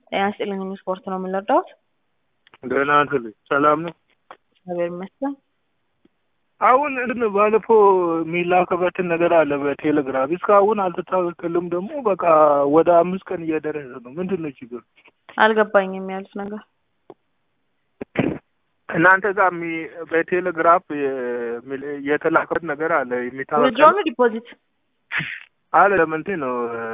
ጤና ይስጥልኝ ስፖርት ነው የምንረዳውት። ደህና ነህ? ሰላም ነው? እግዚአብሔር ይመስገን። አሁን እንትን ባለፈው የሚላክበትን ነገር አለ በቴሌግራም እስካሁን አልተስተካከልም። ደግሞ በቃ ወደ አምስት ቀን እየደረሰ ነው። ምንድን ነው ችግር? አልገባኝም ያሉት ነገር እናንተ ጋር የሚ- በቴሌግራፍ የሚ- የተላከበት ነገር አለ የሚታወቅ ዊዝድሮው ነው ዲፖዚት? አለ ለምንድን ነው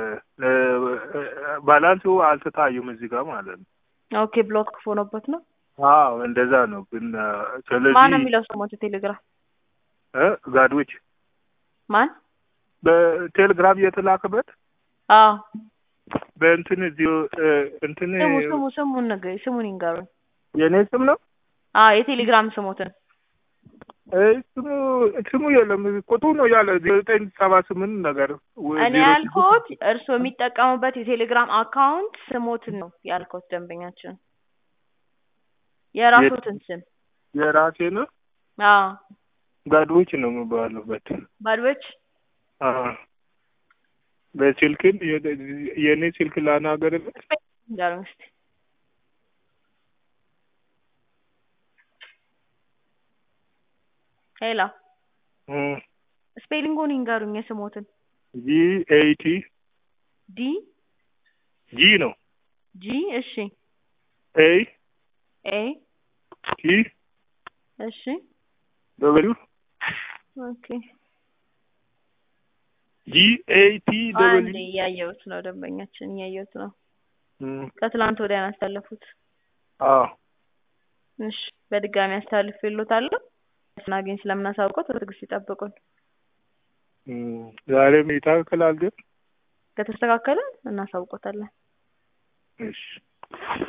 ባላንሱ አልተታዩም እዚህ ጋር ማለት ነው። ኦኬ ብሎክ ሆኖበት ነው። አዎ እንደዛ ነው። ግን ማን ነው ስለዚህ የሚለው ስሞት ቴሌግራም እ ጋዶች ማን? በቴሌግራም እየተላከበት አዎ በእንትን እዚሁ እ እንትን ስሙ ስሙ ስሙን ነገር ስሙን ይንገሩኝ። የእኔ ስም ነው አዎ የቴሌግራም ስሞትን እ ስሙ ስሙ የለም ቁጥሩ ነው ያለ ዘጠኝ ሰባ ስምንት ነገር ወይ እኔ ዜሮ ያልኩት እርስዎ የሚጠቀሙበት የቴሌግራም አካውንት ስሞትን ነው ያልኩት። ደንበኛችን የራሶትን ስም የራሴ ነው አዎ ጋዶች ነው የሚባሉበት ባድቦች አዎ በስልክን የ- የእኔ ስልክ ላናገርበት ይንገሩኝ እስኪ ሄሎ ስፔሊንጉን ይንገሩኝ የስሞትን ጂ ኤይቲ ዲ ጂ ነው ጂ እሺ ኤ ኤ ቲ እሺ ደብሊው ኦኬ ጂ ኤይቲ አንዴ ደብሊው እያየሁት ነው ደንበኛችን እያየሁት ነው እም፣ ከትላንት ወዲያ ነው ያስተላለፉት አዎ እሺ በድጋሚ አስተላልፍ ይሎታለሁ ስናገኝ ስለምናሳውቀው በትዕግስት ይጠብቁን እም፣ ዛሬም ይታከላል ግን ከተስተካከለ እናሳውቆታለን እሺ